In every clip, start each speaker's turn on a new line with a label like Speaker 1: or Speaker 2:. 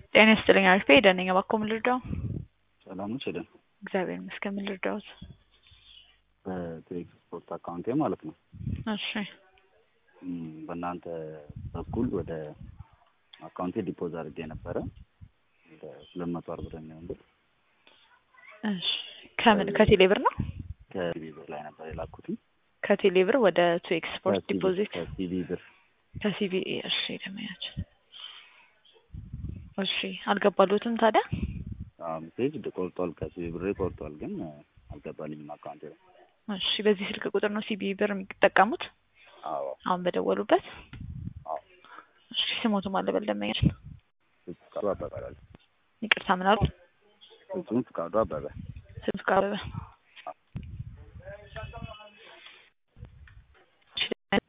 Speaker 1: ጤና ይስጥልኝ አሪፍ ሄደን ነኝ እባክዎ ምን ልርዳው?
Speaker 2: ሰላም ነሽ ሄደን?
Speaker 1: እግዚአብሔር ይመስገን ምን ልርዳዎት?
Speaker 2: በትዊክስ ስፖርት አካውንቴ ማለት ነው
Speaker 1: እሺ
Speaker 2: እም፣ በእናንተ በኩል ወደ አካውንቴ ዲፖዝ አድርጌ ነበረ ወደ ሁለት መቶ አርባ ብር የሚሆን ብር
Speaker 1: እሺ ከምን ከቴሌ ብር ነው?
Speaker 2: ከሲቢ ብር ላይ ነበር የላኩትኝ
Speaker 1: ከቴሌ ብር ወደ ቱ ኤክስፖርት
Speaker 2: ከሲቢ
Speaker 1: ዲፖዚት
Speaker 2: ከሲቢ ብር
Speaker 1: ከሲቢኤ እሺ ደመያችን እሺ አልገባሉትም ታዲያ
Speaker 2: አዎ፣ ሜሴጅ ቆርጧል ከሲቢ ብሬ ቆርጧል፣ ግን እ፣ አልገባልኝም አካውንቴ ላይ
Speaker 1: እሺ በዚህ ስልክ ቁጥር ነው ሲቢ ብር የሚጠቀሙት
Speaker 2: አዎ
Speaker 1: አሁን በደወሉበት
Speaker 2: አዎ
Speaker 1: እሺ ስሞቱም አለበል ደመያችን
Speaker 2: ፍቃዱ አበበ እላለሁ።
Speaker 1: ይቅርታ ምን አሉ
Speaker 2: ፍጹም ፍቃዱ አበበ
Speaker 1: ስልክ አበበ እሺ፣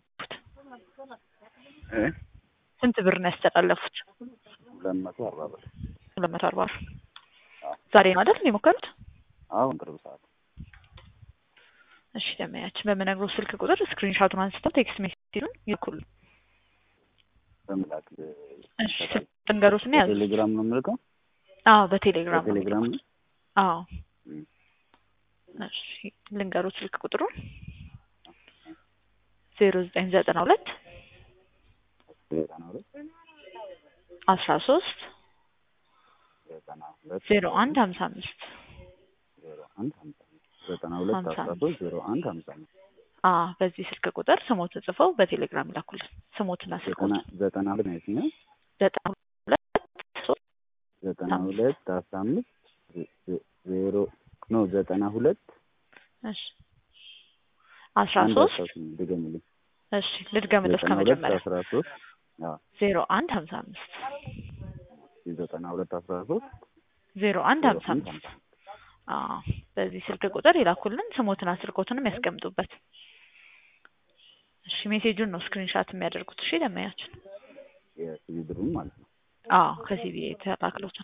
Speaker 2: እ
Speaker 1: ስንት ብር ነው ያስተላለፉት?
Speaker 2: ሁለት መቶ አርባ ብር
Speaker 1: ሁለት መቶ አርባ ብር
Speaker 2: አዎ።
Speaker 1: ዛሬ ነው አይደል የሞከሩት?
Speaker 2: አሁን ቅርብ ሰዓት
Speaker 1: እሺ ደመያችን በምነግረው ስልክ ቁጥር ስክሪንሾቱን አንስተው ቴክስት ሜሴጁን ይልኩል።
Speaker 2: በምላክ
Speaker 1: እሺ ጥንገሮትን ያዙ።
Speaker 2: ቴሌግራም ነው የምልከው
Speaker 1: አዎ በቴሌግራም ነው
Speaker 2: በቴሌግራም
Speaker 1: የሚልኩት። አዎ
Speaker 2: እም፣
Speaker 1: እሺ ልንገሩት ስልክ ቁጥሩን ዜሮ ዘጠኝ ዘጠና ሁለት
Speaker 2: ዘጠና ሁለት
Speaker 1: አስራ ሶስት
Speaker 2: ዘጠና ሁለት
Speaker 1: ዜሮ አንድ ሀምሳ አምስት
Speaker 2: ዜሮ አንድ ሀምሳ አምስት ዘጠና ሁለት
Speaker 1: ሀምሳ
Speaker 2: አስራ
Speaker 1: አምስት
Speaker 2: ሶስት ዜሮ አንድ ሀምሳ አምስት
Speaker 1: አ በዚህ ስልክ ቁጥር ስሞትን ጽፈው በቴሌግራም ይላኩልን። ስሞትና
Speaker 2: ዘጠና
Speaker 1: ስልኮትን
Speaker 2: ዘጠና ሁለት ነው የትኛው?
Speaker 1: ዘጠና ሁለት ሶስት
Speaker 2: ዘጠና ሁለት አስራ አምስት ዜ- ዜ- ዜሮ ኖ ዘጠና ሁለት
Speaker 1: እሺ አስራ
Speaker 2: አንድ
Speaker 1: ሶስት
Speaker 2: አስራ ስምንት ድገምልኝ።
Speaker 1: እሺ ልድገምልህ
Speaker 2: ዘጠና ሁለት
Speaker 1: ከመጀመሪያ
Speaker 2: አስራ ሶስት አዎ
Speaker 1: ዜሮ አንድ ሀምሳ አምስት
Speaker 2: ዘጠና ሁለት አስራ ሶስት
Speaker 1: ዜሮ አንድ
Speaker 2: ዜሮ
Speaker 1: ሀምሳ
Speaker 2: አንድ
Speaker 1: አምስት
Speaker 2: ሀምሳ
Speaker 1: አዎ በዚህ ስልክ ቁጥር ይላኩልን። ስሞትና ስልኮትንም ያስቀምጡበት። እሺ ሜሴጁን ነው ስክሪንሻት የሚያደርጉት። እሺ ደመያችን
Speaker 2: የሲቪ ብሩን ማለት ነው።
Speaker 1: አዎ ከሲቢ የተላክሉትን።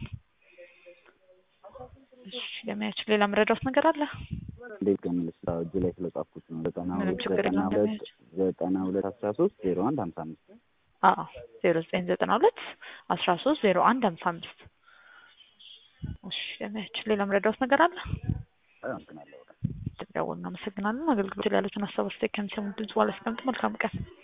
Speaker 1: እሺ ደመያችን ሌላ መረዳት ነገር አለ?
Speaker 2: እንዴት ገምል ስራ እጅ ላይ ስለጻፍኩት ነው። ዘጠና
Speaker 1: ምንም
Speaker 2: ሁለት
Speaker 1: ችግር
Speaker 2: ዘጠና
Speaker 1: የለውም
Speaker 2: ሁለት
Speaker 1: ደመያችን።
Speaker 2: ዘጠና ሁለት አስራ ሶስት ዜሮ አንድ ሀምሳ አምስት
Speaker 1: አዎ ዜሮ ዘጠኝ ዘጠና ሁለት አስራ ሶስት ዜሮ አንድ ሀምሳ አምስት እሺ ደመያችን ሌላ መረዳት ነገር አለ?
Speaker 2: አመሰግናለሁ።
Speaker 1: ደውል እናመሰግናለን። አገልግሎት ላይ ያሉትን ሀሳብ አስተያየት ከሚሰሙ ድምጽ በኋላ አስቀምጡ። መልካም ቀን